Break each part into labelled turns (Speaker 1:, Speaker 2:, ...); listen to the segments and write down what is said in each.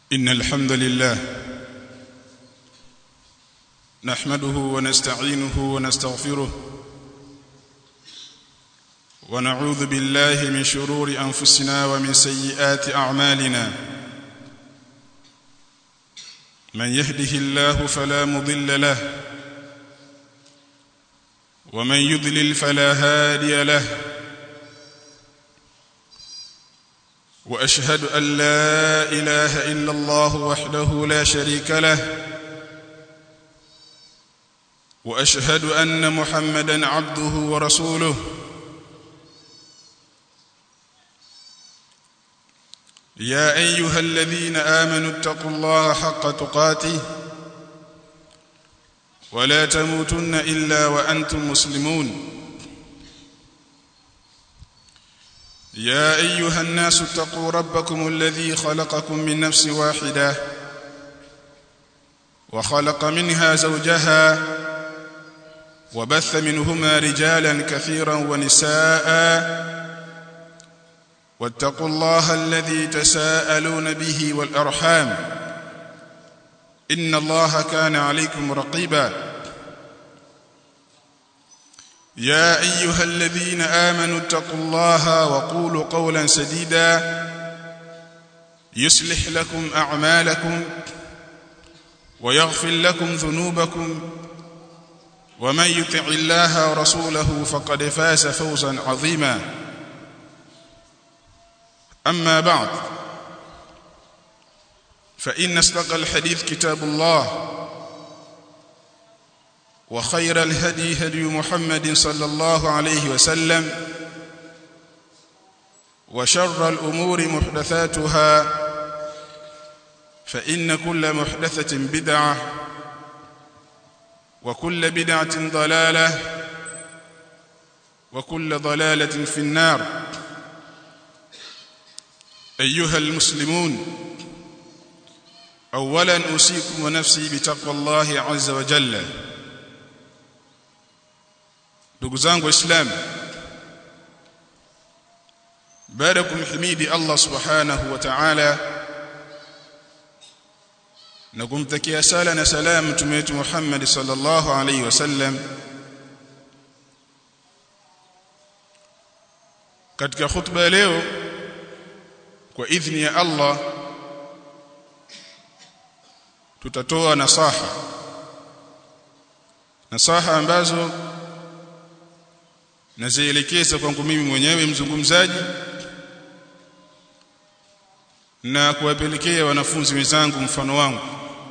Speaker 1: إن الحمد لله نحمده ونستعينه ونستغفره ونعوذ بالله من شرور أنفسنا ومن سيئات أعمالنا من يهده الله فلا مضل له ومن يضلل فلا هادي له واشهد ان لا اله الا الله وحده لا شريك له واشهد ان محمدا عبده ورسوله يا ايها الذين امنوا اتقوا الله حق تقاته ولا تموتن الا وانتم مسلمون يا ايها الناس اتقوا ربكم الذي خلقكم من نفس واحده وخلق منها زوجها وبث منهما رجالا كثيرا ونساء واتقوا الله الذي تساءلون به والارحام ان الله كان عليكم رقيبا يا ايها الذين امنوا اتقوا الله وقولوا قولا سديدا يصلح لكم اعمالكم ويغفر لكم ذنوبكم ومن يطع الله ورسوله فقد فاز فوزا عظيما اما بعد فان استقى الحديث كتاب الله وخير الهدي هدي محمد صلى الله عليه وسلم وشر الأمور محدثاتها فإن كل محدثة بدعة وكل بدعة ضلالة وكل ضلالة في النار أيها المسلمون أولا أوصيكم ونفسي بتقوى الله عز وجل ndugu zangu waislamu baada kumhimidi Allah subhanahu wa ta'ala na kumtakia sala na salamu mtume wetu Muhammad sallallahu alaihi wasallam katika khutba ya leo kwa idhni ya Allah tutatoa nasaha nasaha ambazo nazielekeza kwangu mimi mwenyewe mzungumzaji na kuwapelekea wanafunzi wenzangu mfano wangu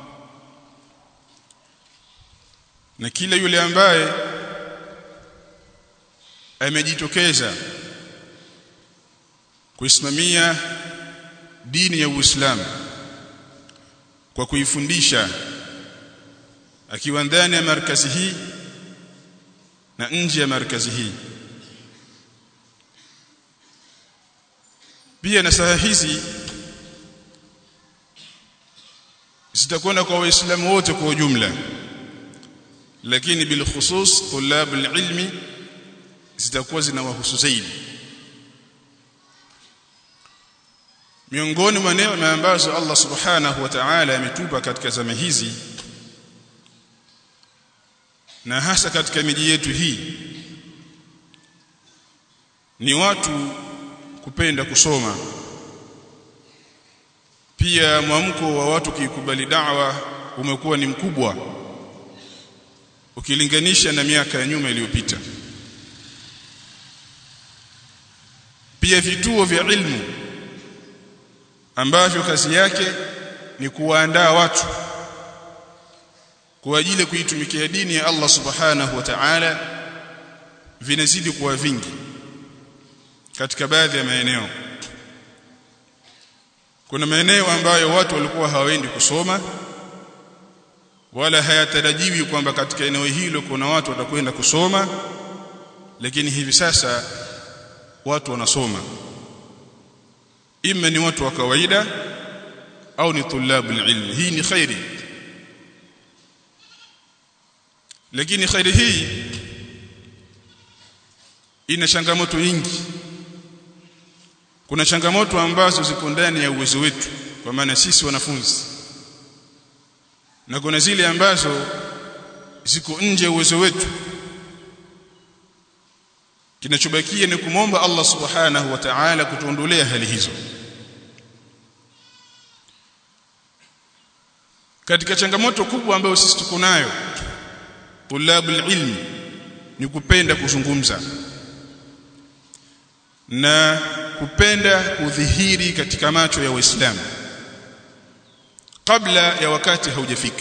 Speaker 1: na kila yule ambaye amejitokeza kuisimamia dini ya Uislamu kwa kuifundisha akiwa ndani ya markazi hii na nje ya markazi hii pia nasaha hizi zitakwenda kwa waislamu wote kwa ujumla lakini bil khusus tulab ilmi zitakuwa zinawahusu zaidi miongoni mwa neema ambazo Allah subhanahu wa ta'ala ametupa katika zama hizi na hasa katika miji yetu hii ni watu kupenda kusoma pia mwamko wa watu kuikubali da'wa umekuwa ni mkubwa ukilinganisha na miaka ya nyuma iliyopita pia vituo vya ilmu ambavyo kazi yake ni kuwaandaa watu kwa ajili ya kuitumikia dini ya Allah subhanahu wa ta'ala vinazidi kuwa vingi katika baadhi ya maeneo kuna maeneo ambayo watu walikuwa hawaendi kusoma wala hayatarajiwi kwamba katika eneo hilo kuna watu watakwenda kusoma lakini hivi sasa watu wanasoma ima ni watu wa kawaida au ni tulabul ilmi hii ni khairi lakini khairi hii ina changamoto nyingi kuna changamoto ambazo ziko ndani ya uwezo wetu kwa maana sisi wanafunzi na kuna zile ambazo ziko nje ya uwezo wetu kinachobakia ni kumomba Allah subhanahu wa ta'ala kutuondolea hali hizo katika changamoto kubwa ambayo sisi tuko nayo tulabul ilmi ni kupenda kuzungumza na kupenda kudhihiri katika macho ya waislamu kabla ya wakati haujafika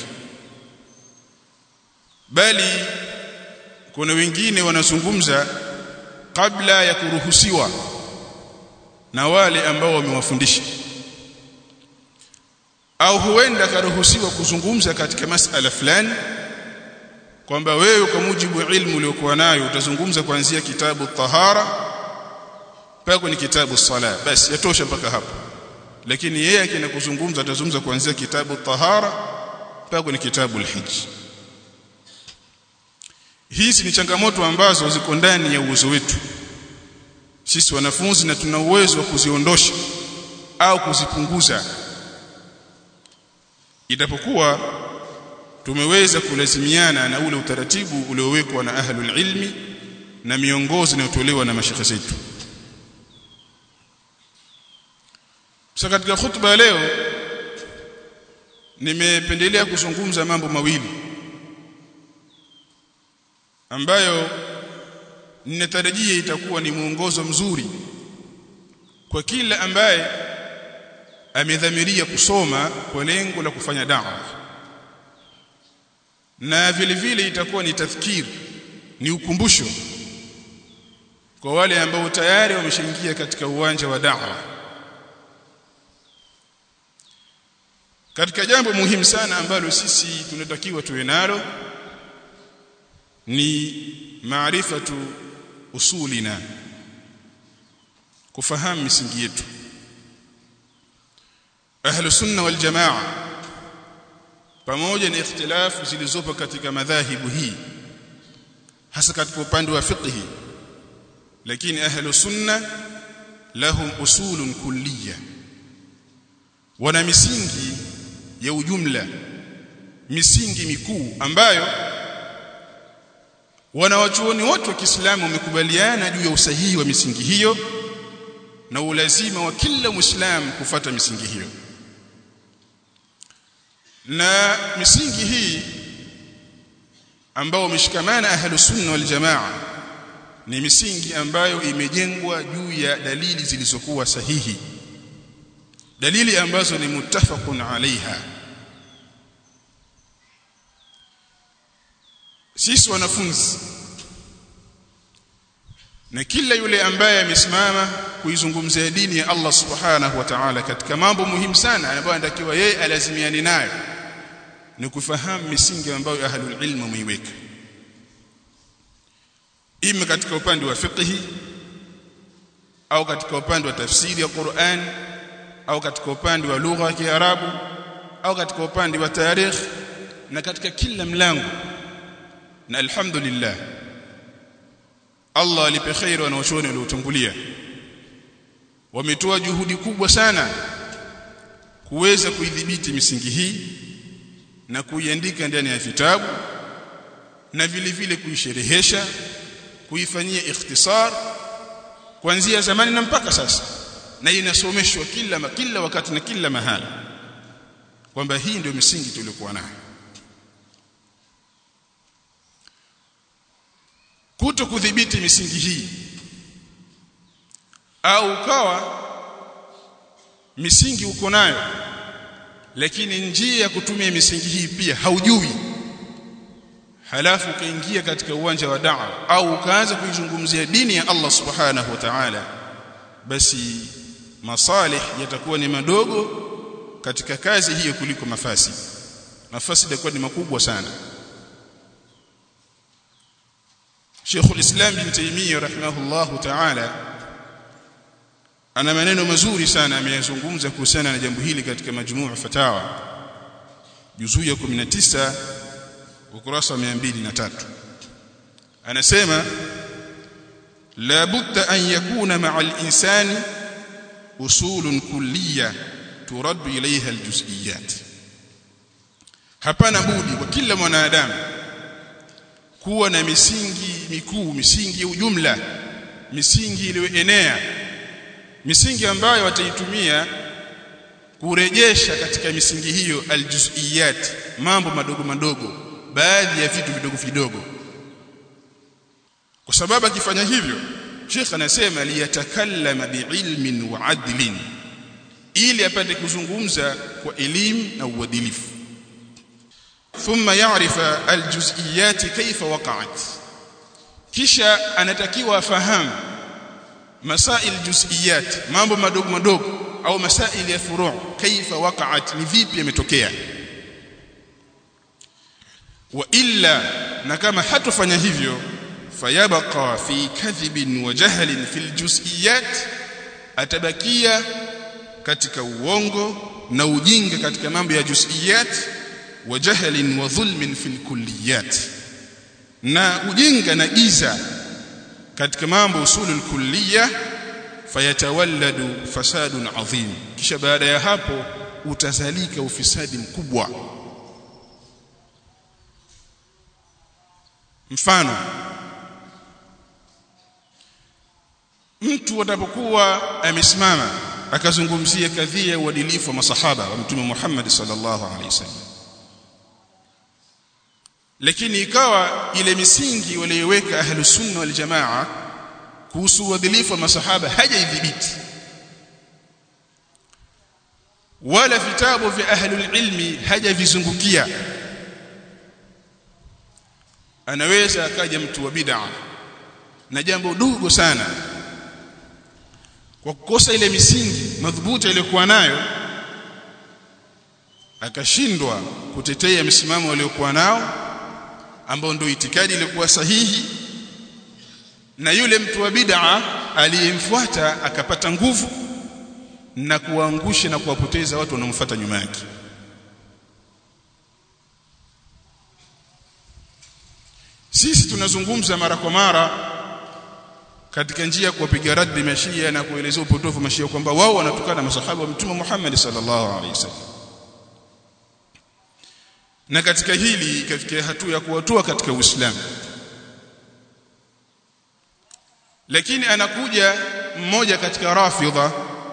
Speaker 1: bali kuna wengine wanazungumza kabla ya kuruhusiwa na wale ambao wamewafundisha au huenda karuhusiwa kuzungumza katika masala fulani kwamba wewe kwa mujibu wa ilmu uliokuwa nayo utazungumza kuanzia kitabu tahara mpaka kwenye kitabu sala basi yatosha mpaka hapo lakini yeye akienda kuzungumza atazungumza kuanzia kitabu tahara mpaka kwenye kitabu alhijj hizi ni changamoto ambazo ziko ndani ya uwezo wetu sisi wanafunzi na tuna uwezo wa kuziondosha au kuzipunguza itapokuwa tumeweza kulazimiana na ule utaratibu uliowekwa na ahlul ilmi na miongozo inayotolewa na mashekhe zetu sasa katika khutba ya leo nimependelea kuzungumza mambo mawili ambayo ninatarajia itakuwa ni mwongozo mzuri kwa kila ambaye amedhamiria kusoma kwa lengo la kufanya da'wa na vile vile itakuwa ni tadhkiri ni ukumbusho kwa wale ambao tayari wameshaingia katika uwanja wa da'wa katika jambo muhimu sana ambalo sisi tunatakiwa tuwe nalo ni maarifatu usulina kufahamu misingi yetu ahlu sunna wal jamaa pamoja na ikhtilafu zilizopo katika madhahibu hii hasa katika upande wa fiqhi lakini ahlu sunna lahum usulun kulliyya wana misingi ya ujumla misingi mikuu ambayo wanawachuoni wote wa Kiislamu wamekubaliana juu ya usahihi wa misingi hiyo na ulazima wa kila Muislamu kufata misingi hiyo na misingi hii ambao wameshikamana ahlus sunna wal jamaa ni misingi ambayo imejengwa juu ya dalili zilizokuwa sahihi dalili ambazo ni muttafaqun alaiha sisi wanafunzi na kila yule ambaye amesimama kuizungumzia dini ya Allah subhanahu wa ta'ala katika mambo muhimu sana ambayo anatakiwa yeye alazimiane nayo ni kufahamu misingi ambayo ahlul ilm wameiweka ima katika upande wa fiqhi au katika upande wa tafsiri ya Qur'an au katika upande wa lugha ya Kiarabu au katika upande wa tarikh na katika kila mlango na alhamdulillah Allah alipe khairu wanaochuoni waliotangulia wametoa juhudi kubwa sana kuweza kuidhibiti misingi hii na kuiandika ndani ya vitabu na vile vile kuisherehesha kuifanyia ikhtisar kuanzia zamani na mpaka sasa na inasomeshwa kila kila wakati na kila mahali kwamba hii ndio misingi tuliokuwa nayo kuto kudhibiti misingi hii au ukawa misingi uko nayo lakini njia ya kutumia misingi hii pia haujui halafu ukaingia katika uwanja wa da'wa au ukaanza kuizungumzia dini ya Allah subhanahu wa ta'ala basi masalih yatakuwa ni madogo katika kazi hiyo kuliko mafasi mafasi yatakuwa ni makubwa sana Sheikh al-Islam bin Taymiyyah rahimahullah ta'ala ana maneno mazuri sana ameyazungumza kuhusiana na jambo hili katika majmuu fatawa juzuu ya 19 ukurasa wa 203 anasema la budda an yakuna ma'a al-insani usulun kulliyya turaddu ilaiha aljuz'iyat hapana budi kwa kila mwanadamu kuwa na misingi mikuu misingi ya ujumla misingi iliyoenea misingi ambayo wataitumia kurejesha katika misingi hiyo aljuz'iyat mambo madogo madogo baadhi ya vitu vidogo vidogo kwa sababu akifanya hivyo Sheikh anasema liyatakallama biilmin wa adlin ili apate kuzungumza kwa elimu na uadilifu thumma ya'rifa aljuz'iyat kayfa waqa'at kisha anatakiwa afahamu masail juz'iyat mambo madogo madogo au masail ya furu' kaifa waqa'at ni vipi yametokea wa illa na kama hatofanya hivyo fayabqa fi kadhibin wa jahlin fil juz'iyat atabakia katika uongo na ujinga katika mambo ya juz'iyat wa jahlin wa dhulmin fil kulliyat na ujinga na giza katika mambo usulul kulliya fayatawalladu fasadun adhim kisha baada ya hapo utazalika ufisadi mkubwa mfano mtu atapokuwa amesimama akazungumzia kadhia ya uadilifu wa masahaba wa mtume Muhammad sallallahu alaihi wasallam lakini ikawa ile misingi waliyoweka ahlus sunna wal jamaa kuhusu uadilifu wa masahaba hajaidhibiti wala vitabu vya ahlul ilmi hajavizungukia anaweza akaja mtu wa bid'a na jambo dogo sana kwa kukosa ile misingi madhubuti aliyokuwa nayo akashindwa kutetea msimamo waliokuwa nao ambao ndio itikadi iliyokuwa sahihi na yule mtu wa bid'a aliyemfuata akapata nguvu na kuwaangusha na kuwapoteza watu wanaomfuata nyuma yake sisi tunazungumza mara kwa mara katika njia ya kuwapiga raddi mashia na kuelezea upotofu mashia kwamba wao wanatukana masahaba wa mtume Muhammad sallallahu alaihi wasallam na katika hili katika hatua ya kuwatoa katika Uislamu lakini anakuja mmoja katika rafidha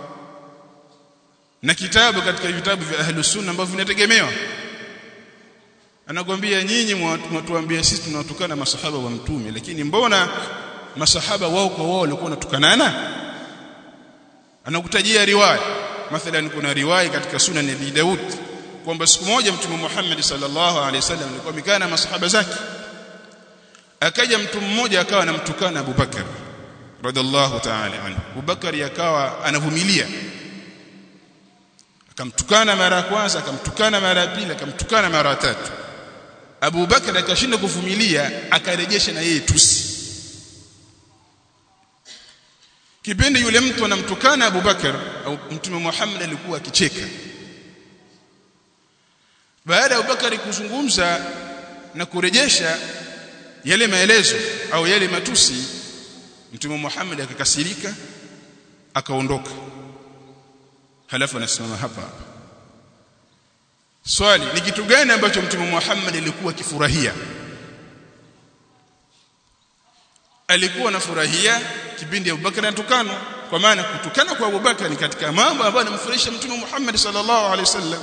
Speaker 1: na kitabu katika vitabu vya ahlus sunna ambavyo vinategemewa anakwambia nyinyi mwatuambia sisi tunawatukana masahaba wa mtume lakini mbona masahaba wao kwa wao walikuwa wanatukanana anakutajia riwaya mathalan kuna riwaya katika sunan ya Daud kwamba siku moja mtume Muhammad sallallahu alaihi wasallam alikuwa amekaa na masahaba zake akaja mtu mmoja akawa anamtukana Abu Bakar radhiallahu ta'ala anhu Abu Bakar akawa anavumilia akamtukana mara ya kwanza akamtukana mara ya pili akamtukana mara ya tatu Abu Bakar akashinda kuvumilia akarejesha na yeye tusi kipindi yule mtu anamtukana Abu Bakar au mtume Muhammad alikuwa akicheka baada ya Abu Bakar kuzungumza na kurejesha yale maelezo au yale matusi mtume Muhammad akakasirika akaondoka halafu anasimama hapa hapa swali ni kitu gani ambacho mtume Muhammad alikuwa akifurahia alikuwa anafurahia kipindi Abubakar anatukana kwa maana kutukana kwa Abubakar ni katika mambo ambayo yanamfurahisha mtume Muhammad sallallahu alaihi wasallam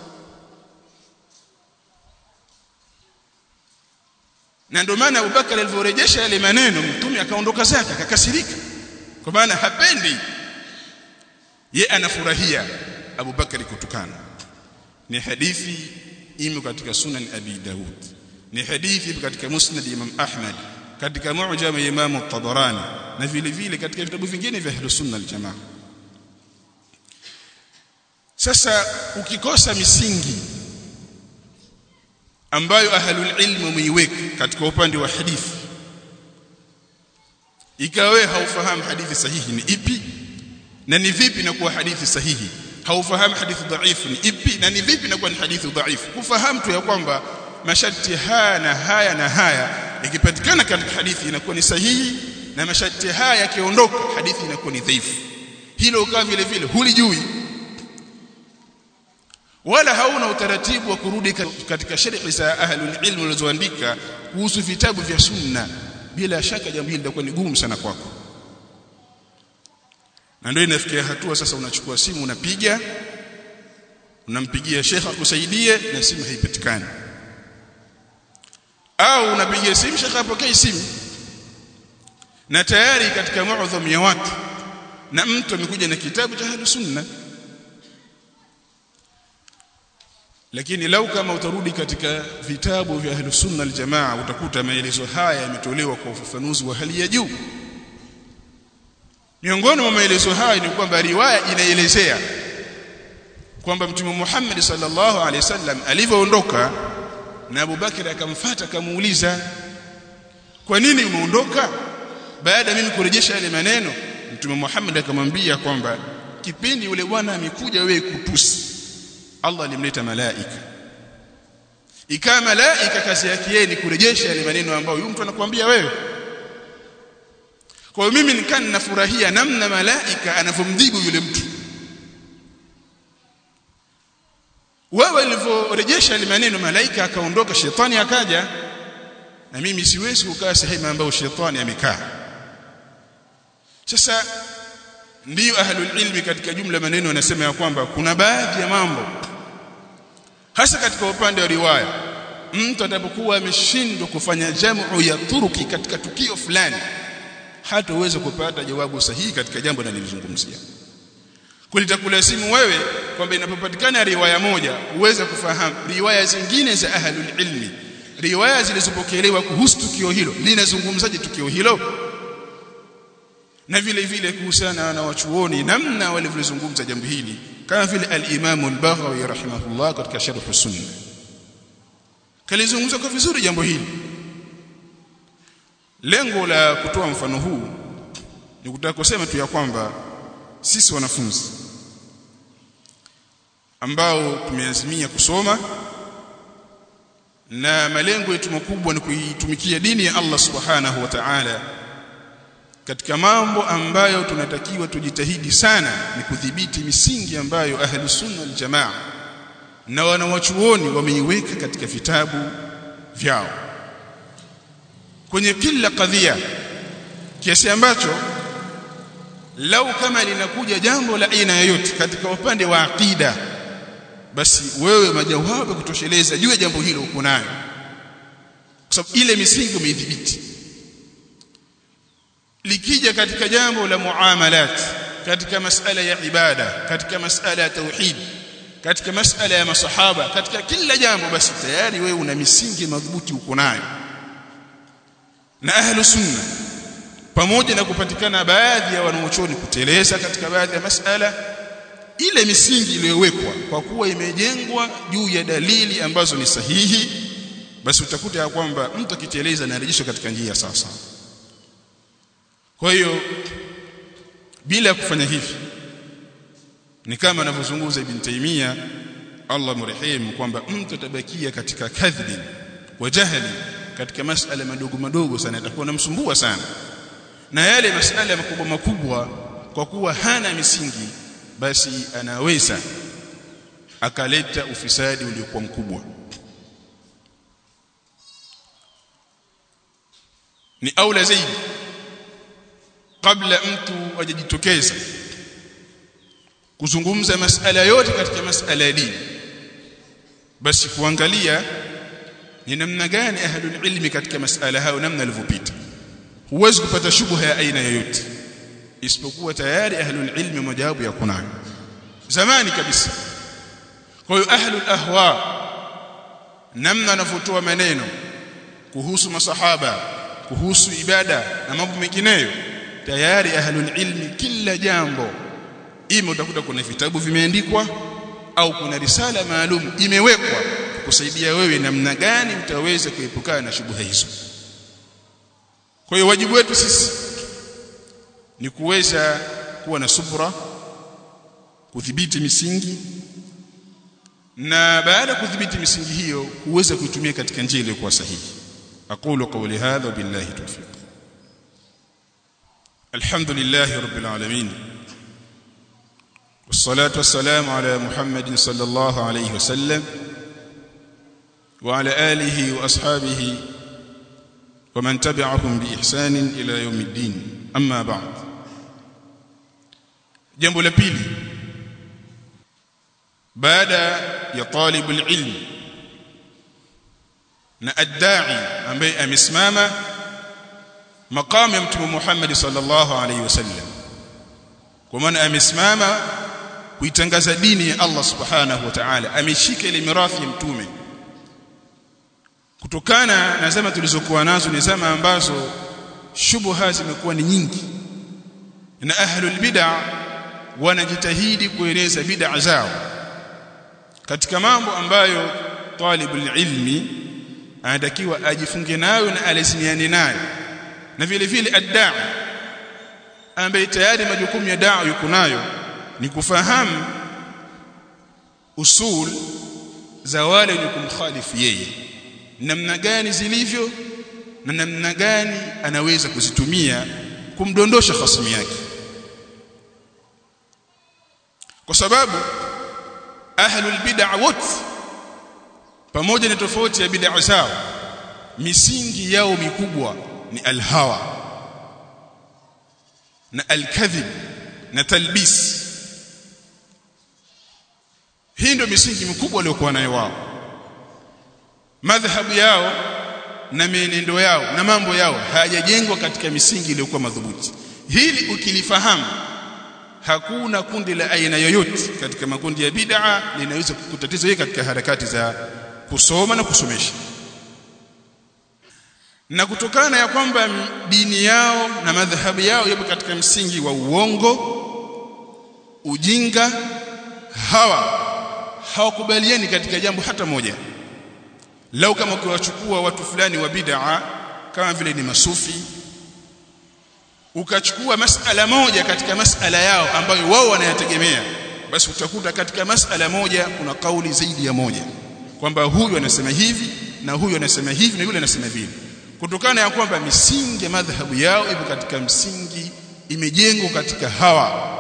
Speaker 1: na ndio maana Abubakar alivyorejesha yale maneno mtume akaondoka zake akakasirika kwa maana hapendi ye anafurahia Abubakar kutukana ni hadithi imo katika sunan Abi Daud ni hadithi katika musnad Imam Ahmad katika mu'jam ya Imam At-Tabarani na vile vile katika vitabu vingine vya Ahlus Sunna al-Jamaa sasa ukikosa misingi ambayo ahlul ilm wameiweka katika upande wa hadithi ikawe haufahamu hadithi sahihi ni ipi na ni vipi na kuwa hadithi sahihi haufahamu hadithi dhaifu ni ipi na ni vipi na kuwa ni hadithi dhaifu kufahamu tu ya kwamba masharti haya na haya na haya ikipatikana katika hadithi inakuwa ni sahihi na masharti haya yakiondoka hadithi inakuwa ni dhaifu hilo ukawa vile vile hulijui wala hauna utaratibu wa kurudi katika sharhi za ahlul ilm walizoandika kuhusu vitabu vya sunna bila shaka jambo hili litakuwa ni gumu sana kwako na ndio inafikia hatua sasa unachukua simu unapiga unampigia shekha akusaidie na simu haipatikani au unapigia simu shekha apokee simu na tayari katika muadham ya watu na mtu amekuja na kitabu cha ahlus sunna lakini lau kama utarudi katika vitabu vya ahlus sunna aljamaa utakuta maelezo haya yametolewa kwa ufafanuzi wa hali ya juu miongoni mwa maelezo haya ni kwamba riwaya inaelezea kwamba mtume Muhammad sallallahu alaihi wasallam alivyoondoka na Abu Bakar akamfuata akamuuliza kwa nini umeondoka baada mimi kurejesha yale maneno mtume Muhammad akamwambia kwamba kipindi yule bwana amekuja wewe kutusi Allah alimleta malaika ikawa malaika kazi yake yeye ni kurejesha yale maneno ambayo yule mtu anakuambia wewe kwa hiyo mimi nikaa ninafurahia namna malaika anavyomdhibu yule mtu wewe ulivyorejesha yale maneno malaika akaondoka shetani akaja na mimi siwezi kukaa sehemu ambayo shetani amekaa sasa ndiyo ahlul ilmi katika jumla maneno wanasema ya kwamba kuna baadhi ya mambo hasa katika upande wa riwaya mtu atapokuwa ameshindwa kufanya jamu ya turuki katika tukio fulani hataweza kupata jawabu sahihi katika jambo nalilizungumzia kulitakulazimu wewe kwamba inapopatikana riwaya moja uweze kufahamu riwaya zingine za ahlul ilmi riwaya zilizopokelewa kuhusu tukio hilo linazungumzaje tukio hilo na vile vile kuhusiana na wachuoni namna walivyozungumza jambo hili kama vile al-Imam al-Baghawi rahimahullah katika Sharh Sunna kalizungumza kwa vizuri jambo hili lengo la kutoa mfano huu ni kutaka kusema tu ya kwamba sisi wanafunzi ambao tumeazimia kusoma na malengo yetu makubwa ni kuitumikia dini ya Allah subhanahu wa ta'ala katika mambo ambayo tunatakiwa tujitahidi sana ni kudhibiti misingi ambayo ahli sunna wal jamaa na wanawachuoni wameiweka katika vitabu vyao kwenye kila kadhia kiasi ambacho lau kama linakuja jambo la aina yoyote katika upande wa aqida basi wewe majawabu kutosheleza juu ya jambo hilo uko nayo kwa sababu ile misingi umeidhibiti likija katika jambo la muamalat katika masala ya ibada katika masala ya tauhid katika masala ya masahaba katika kila jambo basi tayari wewe una misingi madhubuti uko nayo na ahlu sunna pamoja na kupatikana baadhi ya wanaochoni kuteleza katika baadhi ya masala ile misingi iliyowekwa kwa kuwa imejengwa juu ya dalili ambazo ni sahihi basi utakuta ya kwamba mtu akiteleza anarejeshwa katika njia sasa kwa hiyo bila kufanya hivi ni kama anavyozungumza Ibn Taymiyyah Allah mrehemu kwamba mtu atabakia katika kadhibi wa jahili katika masala madogo madogo sana atakuwa namsumbua sana na yale masala makubwa makubwa kwa kuwa hana misingi basi anaweza akaleta ufisadi uliokuwa mkubwa ni aula zaidi kabla mtu ajijitokeza kuzungumza masala yote katika masala ya dini basi kuangalia ni namna gani ahlul ilmi katika masala hayo namna alivyopita huwezi kupata shubha ya aina yoyote isipokuwa tayari ahlul ilmi majawabu ya kunayo zamani kabisa kwa hiyo ahlul ahwa namna anavyotoa maneno kuhusu masahaba kuhusu ibada na mambo mengineyo tayari ahlul ilmi kila jambo ima utakuta kuna vitabu vimeandikwa au kuna risala maalum imewekwa kusaidia wewe namna gani utaweza kuepukana na shubuha hizo kwa hiyo wajibu wetu sisi ni kuweza kuwa na subra kudhibiti misingi na baada ya kudhibiti misingi hiyo kuweza kuitumia katika njia iliyokuwa sahihi aqulu qawli hadha billahi tawfiq alhamdulillahi rabbil alamin والصلاة والسلام على محمد صلى الله عليه وسلم وعلى آله وأصحابه ومن تبعهم بإحسان إلى يوم الدين أما بعد جنب لبيلي بعد يا طالب العلم na adda'i ambaye amesimama makamu ya mtume Muhammad sallallahu alaihi wasallam kwa maana amesimama kuitangaza dini ya Allah subhanahu wa ta'ala ameshika ile mirathi ya mtume kutokana na zama tulizokuwa nazo ni zama ambazo shubuha zimekuwa ni nyingi na ahlul bid'a wanajitahidi kueleza bid'a zao katika mambo ambayo talibul ilmi anatakiwa ajifunge nayo na alazimiane nayo na vile vile addaa ambaye tayari majukumu ya daa yuko nayo ni kufahamu usul za wale wenye kumkhalifu yeye namna gani zilivyo na namna gani anaweza kuzitumia kumdondosha khasimi yake kwa sababu ahlul bid'a wote pamoja na tofauti ya bid'a zao misingi yao mikubwa ni alhawa na alkadhib na talbis hii ndio misingi mikubwa waliokuwa nayo wao madhhabu yao na mienendo yao na mambo yao hayajengwa katika misingi iliyokuwa madhubuti hili ukilifahamu hakuna kundi la aina yoyote katika makundi ya bid'a linaweza kukutatiza wewe katika harakati za kusoma na kusomesha na kutokana ya kwamba dini yao na madhahabu yao yapo katika msingi wa uongo ujinga hawa hawakubaliani katika jambo hata moja lau kama ukiwachukua watu fulani wa bid'a kama vile ni masufi ukachukua masala moja katika masala yao ambayo wao wanayategemea basi utakuta katika masala moja kuna kauli zaidi ya moja kwamba huyu anasema hivi na huyu anasema hivi na yule anasema vile kutokana ya kwamba misingi ya madhhabu yao ipo katika msingi imejengwa katika hawa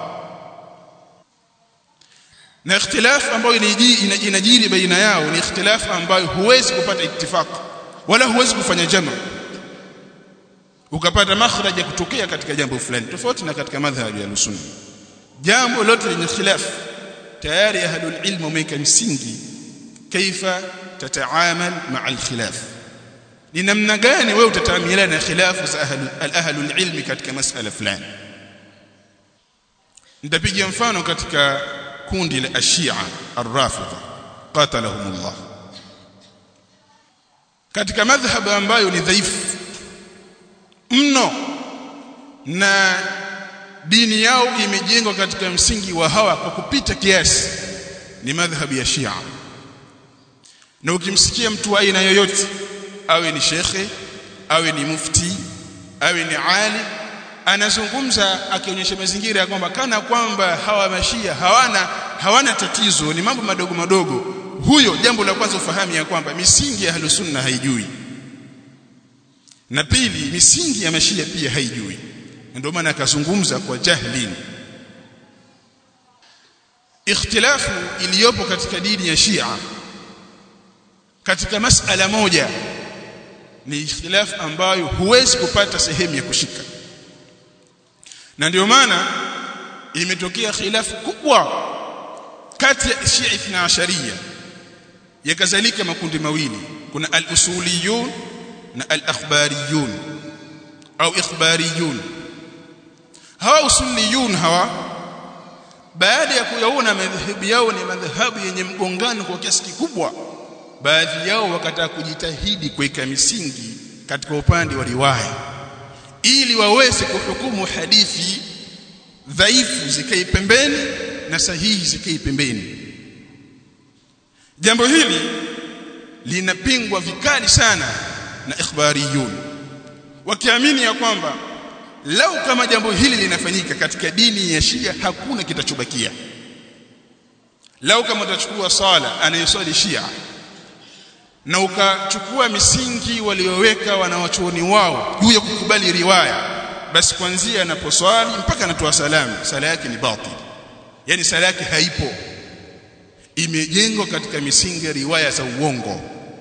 Speaker 1: na ikhtilafu ambayo inajiri baina yao ni ikhtilafu ambayo huwezi kupata ittifaq wala huwezi kufanya jama ukapata makhraj ya kutokea katika jambo fulani tofauti na katika madhhabu ya sunni jambo lote lenye khilafu tayari ahlul ilm wameka msingi kaifa tataamal ma'a al-khilaf ni namna gani wewe utataamiliana na khilafu za ahlul ilmi katika masala fulani nitapiga mfano katika kundi la ashia ar-rafidha qatalahumullah katika madhhabu ambayo ni dhaifu mno na dini yao imejengwa katika msingi wa hawa kwa kupita kiasi ni madhhabu ya Shia na ukimsikia mtu wa aina yoyote awe ni shekhe awe ni mufti awe ni ali anazungumza akionyesha mazingira ya kwamba kana kwamba hawa mashia hawana hawana tatizo ni mambo madogo madogo huyo jambo la kwanza ufahamu ya kwamba misingi ya sunna haijui na pili misingi ya mashia pia haijui ndio maana akazungumza kwa jahlin ikhtilafu iliyopo katika dini ya Shia katika masala moja ni ikhtilafu ambayo huwezi kupata sehemu ya kushika na ndio maana imetokea khilafu kubwa kati ya Shia Ithna Asharia yakazalika makundi mawili kuna al-usuliyun na al-akhbariyun au ikhbariyun hawa usuliyun hawa baada ya kuyaona madhhabu yao ni madhhabu yenye mgongano kwa kiasi kikubwa baadhi yao wakataka kujitahidi kuweka misingi katika upande wa riwaya ili waweze kuhukumu hadithi dhaifu zikai pembeni na sahihi zikai pembeni jambo hili linapingwa vikali sana na ikhbariyun wakiamini ya kwamba lau kama jambo hili linafanyika katika dini ya Shia hakuna kitachobakia lau kama utachukua sala anayosali Shia na ukachukua misingi walioweka wanawachuoni wao juu ya kukubali riwaya basi kuanzia anaposwali mpaka anatoa salamu sala yake ni batil yani sala yake haipo imejengwa katika misingi ya riwaya za uongo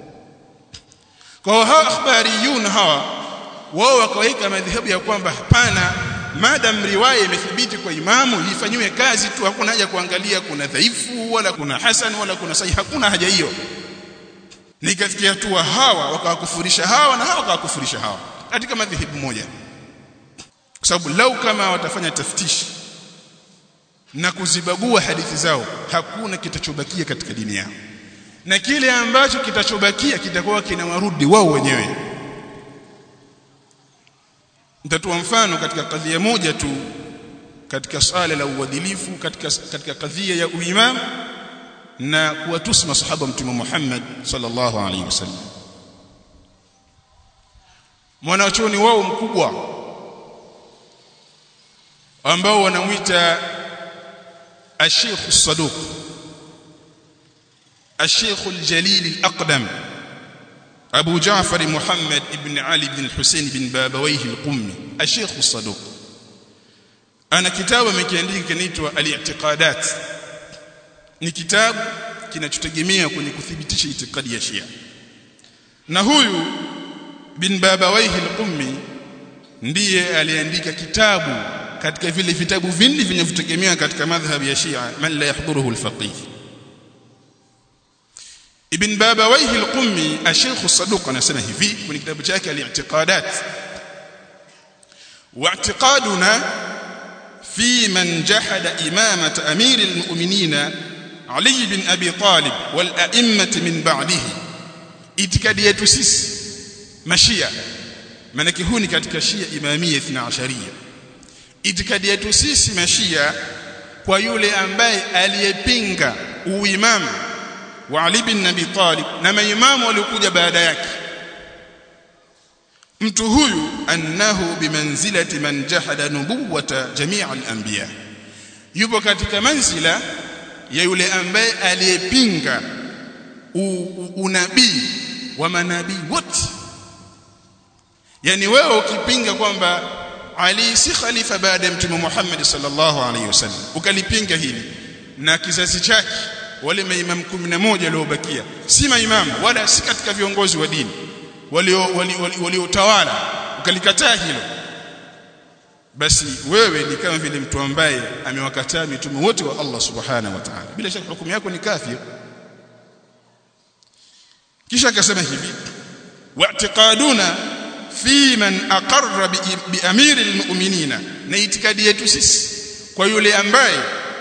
Speaker 1: kwa hawa akhbariyun hawa wao wakaweka madhehebu ya kwamba hapana madam riwaya imethibiti kwa imamu ifanywe kazi tu hakuna haja kuangalia kuna dhaifu wala kuna hasan wala kuna sahih hakuna haja hiyo nikafikia hatua hawa wakawakufurisha hawa na hawa wakawakufurisha hawa katika madhehebu moja kwa sababu lau kama watafanya taftishi na kuzibagua hadithi zao hakuna kitachobakia katika dini yao na kile ambacho kitachobakia kitakuwa kinawarudi wao wenyewe nitatoa mfano katika kadhia moja tu katika swala la uadilifu katika katika kadhia ya uimam na kuwatusi masahaba mtume Muhammad sallallahu alaihi wasallam mwanachuoni wao mkubwa ambao wanamuita الشيخ الصدوق الشيخ الجليل الأقدم أبو جعفر محمد بن علي بن الحسين بن بابويه القمي الشيخ الصدوق أنا كتاب مكيandika kinaitwa al-i'tiqadat ni kitabu kinachotegemea kwenye kuthibitisha itikadi ya Shia na huyu bin Babawaihi al-Qummi ndiye aliandika kitabu katika vile vitabu vingi vinavyotegemea katika madhhabi ya Shia man la yahduruhu al-faqih Ibn Babawayhi al-Qummi Sheikh Saduq anasema hivi kwenye kitabu chake al-i'tiqadat واعتقادنا في من جحد إمامة أمير المؤمنين علي بن أبي طالب والأئمة من بعده itikadi yetu sisi mashia manake huu ni katika shia imamia 12 itikadi yetu sisi mashia kwa yule ambaye aliyepinga uimamu wa Ali bin Abi Talib na maimamu waliokuja baada yake mtu huyu annahu bimanzilati man jahada nubuwata jamia al-anbiya yupo katika manzila ya yule ambaye aliyepinga unabii wa manabii wote yani wewe ukipinga kwamba Ali si khalifa baada ya mtume Muhammad sallallahu alaihi wasallam ukalipinga hili na kizazi chake wale maimamu 11 waliobakia si maimamu wala si katika viongozi wa dini waliotawala ukalikataa hilo basi wewe ni kama vile mtu ambaye amewakataa mitume wote wa Allah subhanahu wa ta'ala bila shaka hukumu yako ni kafir kisha akasema hivi wa'tiqaduna fi man aqarra bi amiri almu'minina na itikadi yetu sisi kwa yule ambaye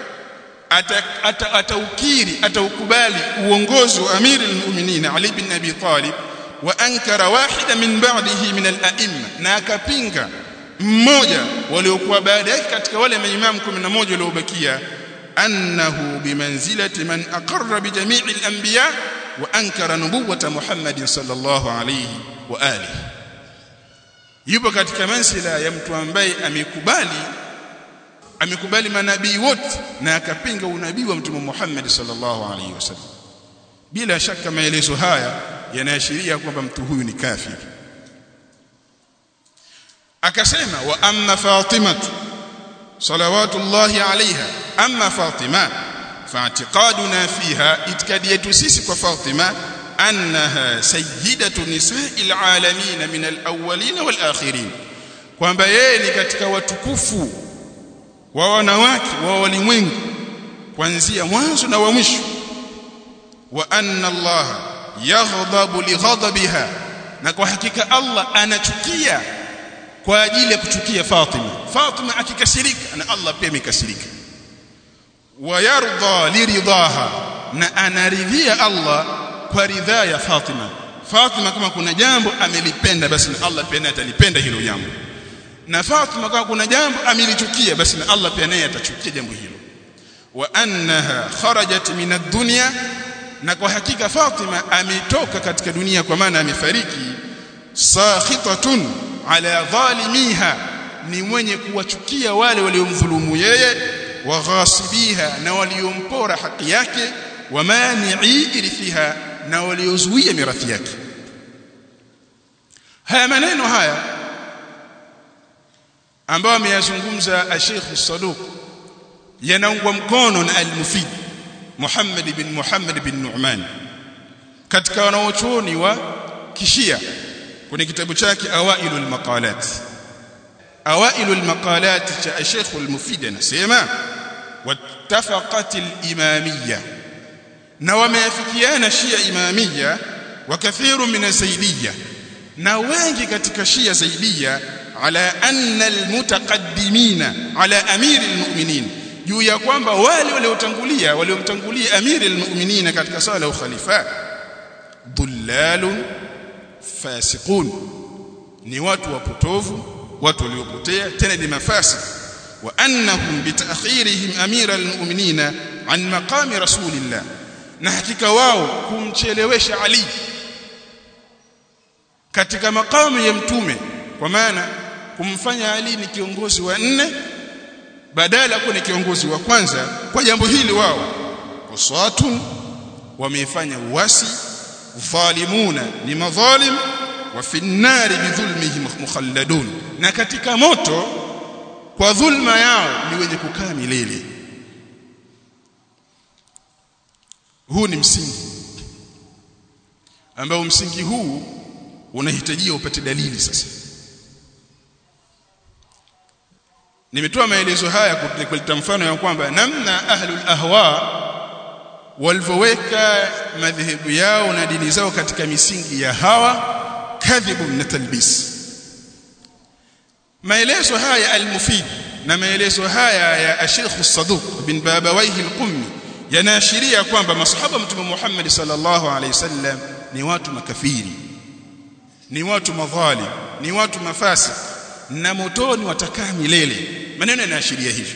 Speaker 1: ataukiri ataukubali uongozi wa amiri almu'minina Ali bin Abi Talib wa ankara wahida min ba'dihi min al-a'imma na akapinga mmoja waliokuwa baada yake katika wale maimamu 11 waliobakia annahu bimanzilati man aqarra bi jami'i al-anbiya wa ankara nubuwata Muhammadin sallallahu alayhi wa alihi yupo katika mansila ya mtu ambaye amekubali amekubali manabii wote na akapinga unabii wa mtume Muhammad sallallahu alaihi wasallam bila shaka maelezo haya yanaashiria kwamba mtu huyu ni kafiri akasema wa amma fatima salawatullahi alaiha amma fatima fa'tiqaduna fiha itikadi yetu sisi kwa fatima annaha sayyidatu nisa'il alamin min alawwalin walakhirin kwamba yeye ni katika watukufu wa wanawake wa walimwengu kuanzia mwanzo na wa mwisho wa anna Allah yaghdhabu lighadabiha na kwa hakika Allah anachukia kwa ajili ya kuchukia Fatima Fatima akikasirika na Allah pia amekasirika wa yarda liridaha na anaridhia Allah kwa ridhaa ya Fatima Fatima kama kuna jambo amelipenda basi na Allah pia naye atalipenda hilo jambo na Fatima kama kuna jambo amelichukia basi na Allah pia naye atachukia jambo hilo wa annaha kharajat min ad-dunya na kwa hakika Fatima ametoka katika dunia kwa maana amefariki sakhitatun ala dhalimiha ni mwenye kuwachukia wale waliomdhulumu yeye wa ghasibiha na waliompora haki yake wa mani'i irithiha na waliozuia mirathi yake haya maneno haya ambayo ameyazungumza Sheikh Saduq yanaungwa mkono na al-Mufid Muhammad bin Muhammad bin Nu'man katika wanaochuoni wa kishia kwenye kitabu chake Awailul Maqalat Awailul Maqalat cha Sheikh al-Mufid anasema wattafaqat al-imamiyya na wameafikiana Shia Imamiyya wa kathiru min zaidiyya na wengi katika Shia Zaidiyya ala anna almutaqaddimina ala amiri almu'minin juu ya kwamba wale waliotangulia waliomtangulia amiri almu'minin katika sala ya ukhalifa dhullalun fasiqun ni watu wapotovu watu waliopotea tena ni mafasik wa annahum bitaakhirihim amira almu'minin an maqami rasulillah na hakika wao kumchelewesha Ali katika makamu ya mtume kwa maana kumfanya Ali ni kiongozi wa nne badala kuwa ni kiongozi wa kwanza kwa jambo hili wao uswatun wameifanya uasi dhalimuna ni madhalim wa fi nnari bidhulmihim mukhalladun na katika moto kwa dhulma yao ni wenye kukaa milele huu ni msingi ambao msingi huu unahitajia upate dalili sasa nimetoa maelezo haya kuleta mfano ya kwamba namna ahlul ahwa walivyoweka madhehebu yao na dini zao katika misingi ya hawa kadhibu na talbis maelezo haya al-mufid na maelezo haya ya Sheikh As-Saduq bin Babawayhi al-Qummi yanaashiria kwamba masahaba mtume Muhammad sallallahu alaihi wasallam ni watu makafiri ni watu madhalim ni watu mafasik na motoni watakaa milele maneno yanaashiria hivyo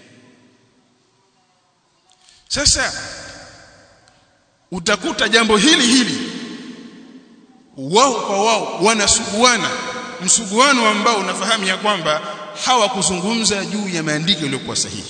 Speaker 1: sasa utakuta jambo hili hili wao kwa wao wanasuguana msuguano ambao unafahamu ya kwamba hawakuzungumza juu ya maandiko yaliyokuwa sahihi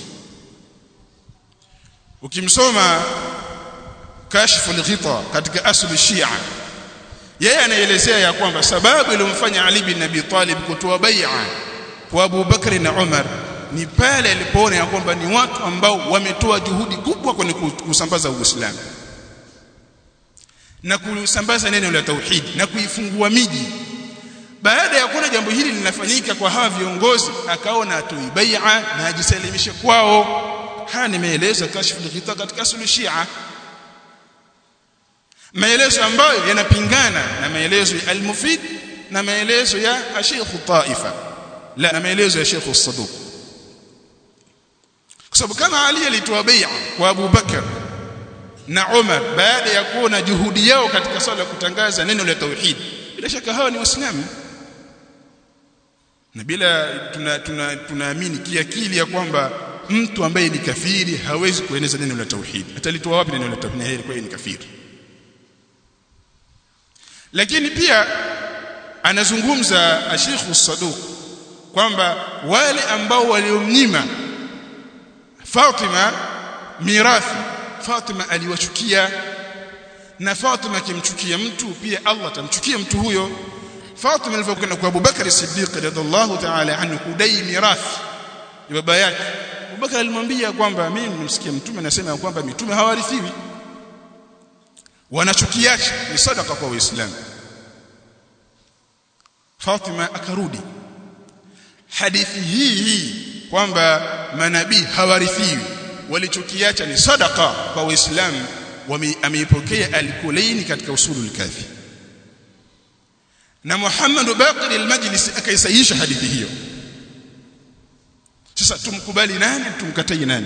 Speaker 1: ukimsoma kashfu al-ghita katika aslu shia yeye anaelezea ya kwamba sababu iliyomfanya Ali bin Abi Talib kutoa bai'a kwa Abu Bakr na Umar ni pale alipoona ya kwamba ni watu ambao wametoa juhudi kubwa kwenye kusambaza Uislamu na kusambaza neno la tauhid na kuifungua miji baada ya kuona jambo hili linafanyika kwa hawa viongozi akaona atoi bai'a na ajisalimishe kwao haya nimeeleza kashfu al katika aslu shia maelezo ambayo yanapingana na maelezo ya al-Mufid na maelezo ya Sheikh Taifa la na maelezo ya Sheikh As-Saduq kwa sababu kama Ali alitoa bai'a kwa Abu Bakar na Umar baada ya kuona juhudi yao katika swala kutangaza neno la tauhid bila shaka hawa ni waislamu na bila tunaamini tuna, tuna kiakili ya kwamba mtu ambaye ni kafiri hawezi kueneza neno la tauhid atalitoa wapi neno la tauhid kwa ni kafiri lakini pia anazungumza Sheikh Saduq kwamba wale ambao waliomnyima Fatima mirathi Fatima aliwachukia na Fatima akimchukia mtu pia Allah atamchukia mtu huyo Fatima alipokwenda kwa Abu Bakar Siddiq radhiallahu ta'ala anhu kudai mirathi ya baba yake Abu Bakar alimwambia kwamba mimi nimsikia mtume anasema kwamba mitume hawarithiwi wanachukiacha ni sadaka kwa waislamu Fatima akarudi hadithi hii hii kwamba manabii hawarithiwi walichokiacha ni sadaka kwa waislamu ameipokea al-Kulaini katika usulul kafi na Muhammad Baqir al-Majlisi akaisahihisha hadithi hiyo sasa tumkubali nani tumkatai nani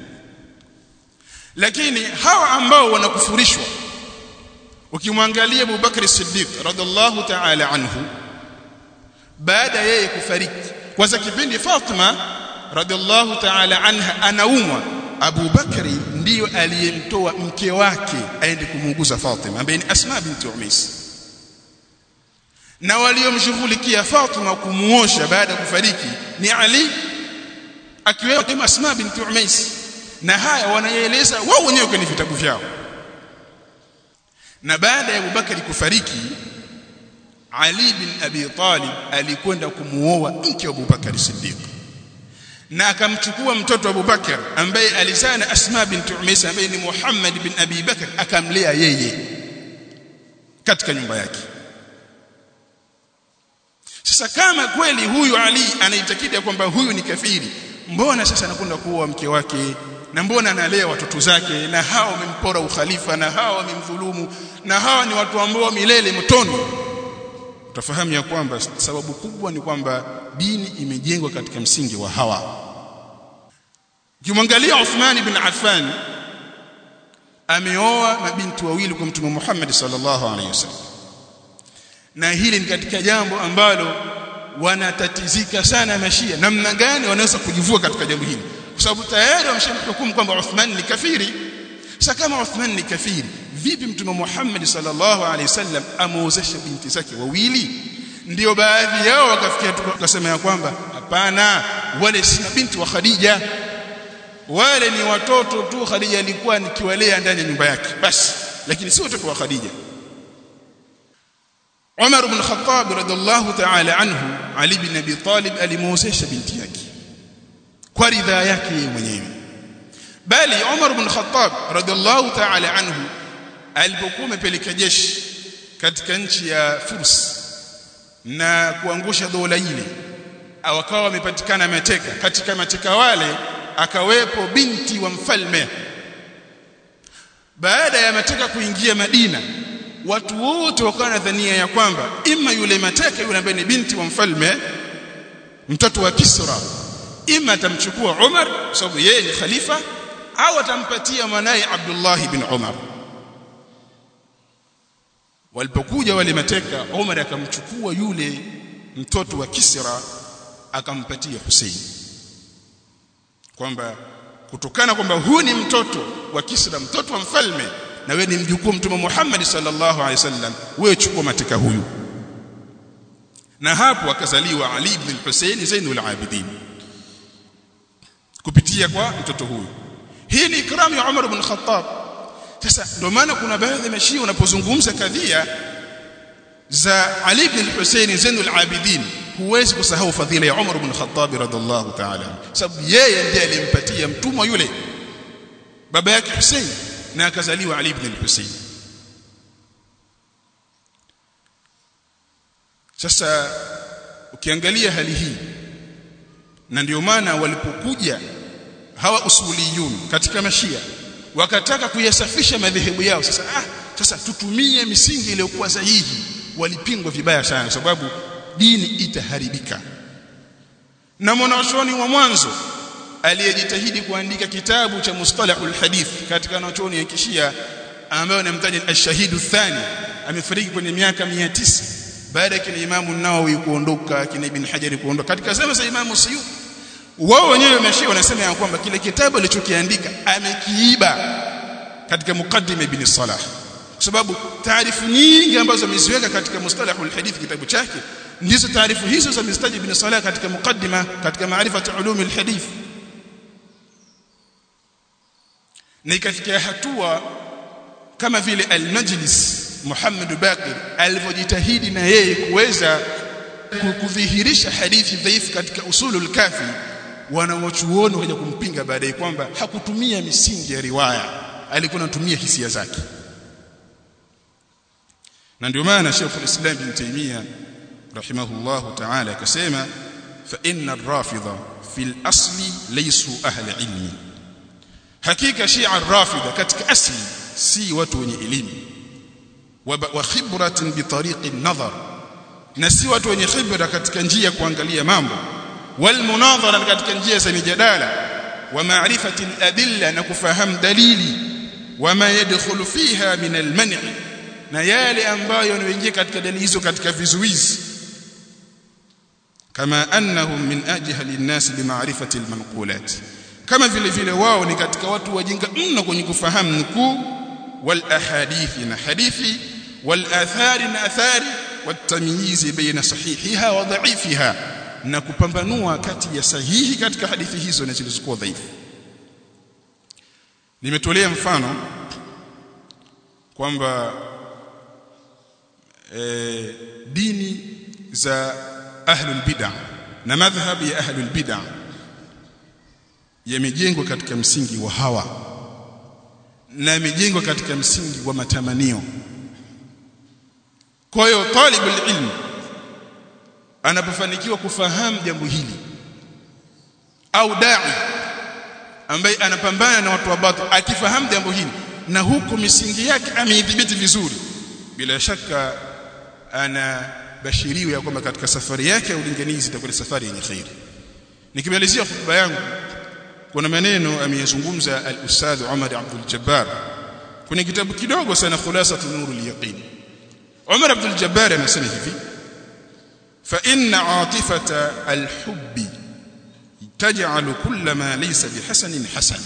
Speaker 1: lakini hawa ambao wanakufurishwa ukimwangalia Abu Bakr Siddiq radhiallahu ta'ala anhu baada yeye kufariki kwanza kipindi Fatima radhiallahu ta'ala anha anaumwa Abu Bakri ndiyo aliyemtoa mke wake aende kumuuguza Fatima ambaye ni Asma binti Umais na waliomshughulikia Fatima kumuosha baada ya kufariki ni Ali akiwemo Asma binti Umais na haya wanaeleza wao wenyewe kwenye vitabu vyao na baada ya Abubakari kufariki Ali bin Abi Talib alikwenda kumuoa mke wa Abubakar Siddiq na akamchukua mtoto wa Abubakar ambaye alizaa na Asma binti Umays ambaye ni Muhammad bin Abi Bakar akamlea yeye katika nyumba yake sasa kama kweli huyu Ali anaitakidi kwamba huyu ni kafiri mbona sasa anakwenda kuoa mke wake na mbona analea watoto zake na hawa wamempora ukhalifa na hawa wamemdhulumu na hawa ni watu ambao milele motoni utafahamu ya kwamba sababu kubwa ni kwamba dini imejengwa katika msingi wa hawa Ukimwangalia Uthman bin Affan ameoa mabinti wawili kwa Mtume Muhammad sallallahu alaihi wasallam na hili ni katika jambo ambalo wanatatizika sana mashia namna gani wanaweza kujivua katika jambo hili kwa sababu tayari wameshamhukumu kwamba Uthman ni kafiri sasa kama Uthman ni kafiri vipi mtume Muhammad sallallahu alaihi wasallam amuozesha binti zake wawili ndio baadhi yao wakafikia tukasema ya kwamba hapana wale si binti wa Khadija wale ni watoto tu Khadija alikuwa nikiwalea ndani ya nyumba yake basi lakini si watoto wa Khadija Umar ibn Khattab radhiallahu ta'ala anhu Ali ibn Abi Talib alimuozesha binti yake kwa ridhaa yake mwenyewe bali Umar ibn Khattab radhiallahu ta'ala anhu alipokuwa amepeleka jeshi katika nchi ya Furs na kuangusha dola ile wakawa wamepatikana mateka katika mateka wale akawepo binti wa mfalme baada ya mateka kuingia Madina watu wote wakawa na dhania ya kwamba ima yule mateka yule ambaye ni binti wa mfalme mtoto wa Kisra ima atamchukua Umar kwa sababu yeye ni khalifa au atampatia mwanaye Abdullah ibn Umar walipokuja wale mateka Umar akamchukua yule mtoto wa Kisra akampatia Hussein kwamba kutokana kwamba huyu ni mtoto wa Kisra mtoto wa mfalme na wewe ni mjukuu mtume Muhammad sallallahu alaihi wasallam wewe chukua mateka huyu na hapo akazaliwa Ali ibn al-Husayn Zainul Abidin kupitia kwa mtoto huyu hii ni ikramu ya Umar ibn Khattab sasa ndio maana kuna baadhi ya mashia unapozungumza kadhia za Ali ibn al-Husayn Zainul Abidin huwezi kusahau fadhila ya Umar ibn Khattab radhiallahu ta'ala sababu yeye ndiye alimpatia mtumwa yule baba yake Hussein na akazaliwa Ali ibn al-Husayn sasa ukiangalia hali hii na ndio maana walipokuja hawa usuliyun katika mashia wakataka kuyasafisha madhehebu yao sasa ah sasa tutumie misingi iliyokuwa sahihi walipingwa vibaya sana kwa sababu dini itaharibika na mwanachuoni wa mwanzo aliyejitahidi kuandika kitabu cha mustalahul hadith katika wanachuoni ya kishia ambayo namtaja ash-shahidu thani amefariki kwenye miaka 900 baada ya kina Imamu Nawawi kuondoka kina Ibn Hajar kuondoka katika zama za Imamu Suyuti wao wenyewe wameshia wanasema ya kwamba kile kitabu alichokiandika amekiiba katika mukaddima ibn Salah kwa sababu taarifu nyingi ambazo ameziweka katika mustalahul hadith kitabu chake ndizo taarifu hizo za Mistadi ibn Salah katika mukaddima katika maarifatu ulum alhadith na ikafikia hatua kama vile al-Majlis Muhammad Baqir alivyojitahidi na yeye kuweza kudhihirisha hadithi dhaifu katika usulul kafi wanawachuoni waje kumpinga baadaye kwamba hakutumia misingi ya riwaya alikuwa anatumia hisia zake na ndio maana Sheikh al-Islam Ibn Taymiyyah rahimahullah ta'ala akasema fa inna ar-rafidha fil asli laysu ahli ilmi hakika shia ar-rafidha katika asli si watu wenye elimu wa khibratin bi tariqi an-nadhar na si watu wenye khibra katika njia ya kuangalia mambo wal munadhara katika njia za mijadala wa ma'rifati al-adilla na kufahamu dalili wama yadkhulu fiha min al-man' na yale ambayo yanayoingia katika dalili hizo katika vizuizi kama annahum min ajhali an-nas bima'rifati al-manqulat kama vile vile wao ni katika watu wajinga mno kwenye kufahamu nukuu wal ahadithi na hadithi wal athari na athari watamyizi baina sahihiha wa dha'ifiha na kupambanua kati ya sahihi katika hadithi hizo na zilizokuwa dhaifu nimetolea mfano kwamba e, dini za ahlul bid'ah na madhhab ya ahlul bid'ah yamejengwa katika msingi wa hawa na yamejengwa katika msingi wa matamanio kwa hiyo talibul ilm anapofanikiwa kufahamu jambo hili au dai ambaye anapambana na watu wa batil akifahamu jambo hili na huku misingi yake ameidhibiti vizuri bila shaka ana bashiriwa ya kwamba katika safari yake ya ulinganizi itakuwa ni safari yenye khairi nikimalizia hotuba yangu kuna maneno ameyazungumza al-ustadh Umar Abdul Jabbar kwenye kitabu kidogo sana khulasatu nurul yaqin Umar Abdul Jabbar anasema hivi fa inna atifata al-hubbi taj'alu kull ma laysa bihasanin hasana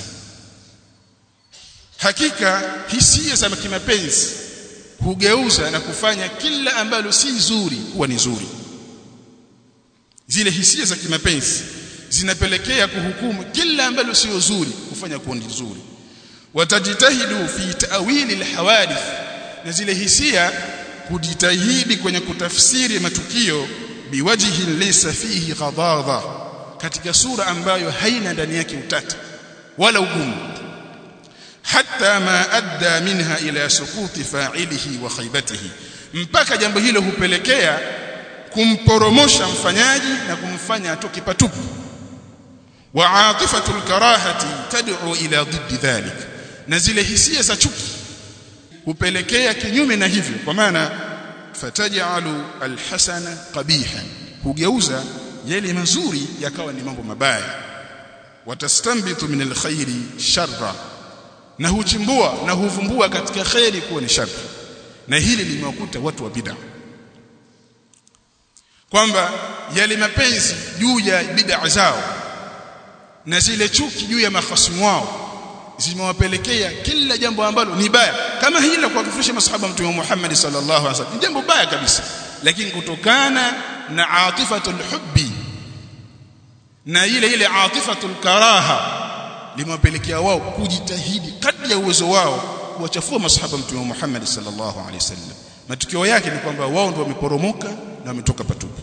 Speaker 1: hakika hisia za kimapenzi hugeuza na kufanya kila ambalo si zuri kuwa ni zuri zile hisia za kimapenzi zinapelekea kuhukumu kila ambalo sio zuri kufanya kuwa ni zuri watajitahidu fi ta'wili alhawadith na zile hisia kujitahidi kwenye kutafsiri matukio biwajhi laysa fihi ghadadha katika sura ambayo haina ndani yake utata wala ugumu hatta ma adda minha ila sukuti fa'ilihi wa khaybatihi mpaka jambo hilo hupelekea kumporomosha mfanyaji na kumfanya atoke patupu wa atifatul karahati tad'u ila dhiddi dhalik na zile hisia za chuki hupelekea kinyume na hivyo kwa maana fataj'alu alhasana qabihan hugeuza yale mazuri yakawa ni mambo mabaya watastanbitu min alkhairi sharra na huchimbua na huvumbua katika khairi kuwa ni shari na hili limewakuta watu wa bid'a kwamba yale mapenzi juu ya bid'a zao na zile chuki juu ya mahasimu wao zimewapelekea kila jambo ambalo ni baya kama hili la kuwakufisha masahaba mtume Muhammad sallallahu alaihi wasallam jambo baya kabisa lakini kutokana na atifatul hubbi na ile ile atifatul karaha limewapelekea wao kujitahidi kadri ya uwezo wao kuwachafua masahaba mtume Muhammad sallallahu alaihi wasallam matukio yake ni kwamba wao ndio wameporomoka na wametoka patupu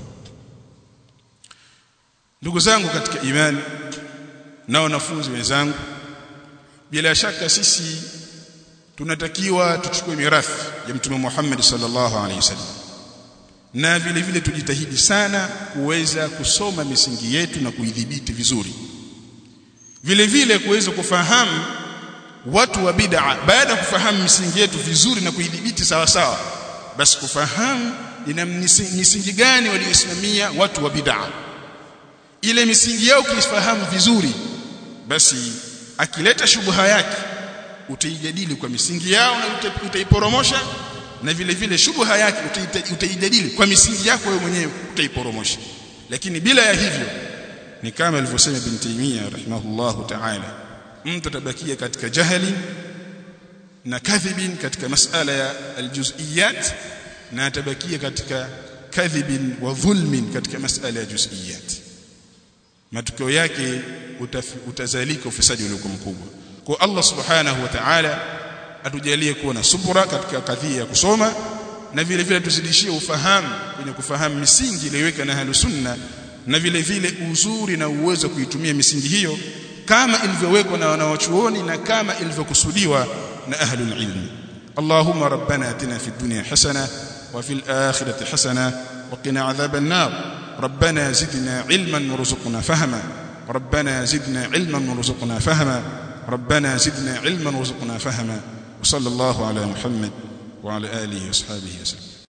Speaker 1: ndugu zangu katika imani na wanafunzi wenzangu bila shaka sisi tunatakiwa tuchukue mirathi ya mtume Muhammad sallallahu alaihi wasallam na vile vile tujitahidi sana kuweza kusoma misingi yetu na kuidhibiti vizuri vile vile kuweza kufahamu watu wa bid'a baada ya kufahamu misingi yetu vizuri na kuidhibiti sawa sawa basi kufahamu ina misingi gani waliosimamia watu wa bid'a ile misingi yao ukifahamu vizuri basi akileta shubha yake utaijadili kwa misingi yao na utaiporomosha na vile vile shubha yake utaijadili kwa misingi yako wewe mwenyewe utaiporomosha lakini bila ya hivyo ni kama alivyosema ibn Taymiyyah rahimahullahu ta'ala mtu atabakia katika jahili na kadhibin katika masala ya aljuz'iyat na atabakia katika kadhibin wa dhulmin katika masala ya juz'iyat matokeo yake utazalika ufisadi uliokuwa mkubwa kwa Allah subhanahu wa ta'ala atujalie kuwa na subra katika kadhia ya kusoma na vile vile tuzidishie ufahamu kwenye kufahamu misingi iliyoweka na ahlus sunna na vile vile uzuri na uwezo kuitumia misingi hiyo kama ilivyowekwa na wanawachuoni na kama ilivyokusudiwa na ahlul ilmi Allahumma rabbana atina fid dunya hasana wa fil akhirati hasana wa qina adhaban nar ربنا زدنا علما وارزقنا فهما ربنا زدنا علما وارزقنا فهما ربنا زدنا علما وارزقنا فهما وصلى الله على محمد وعلى اله واصحابه وسلم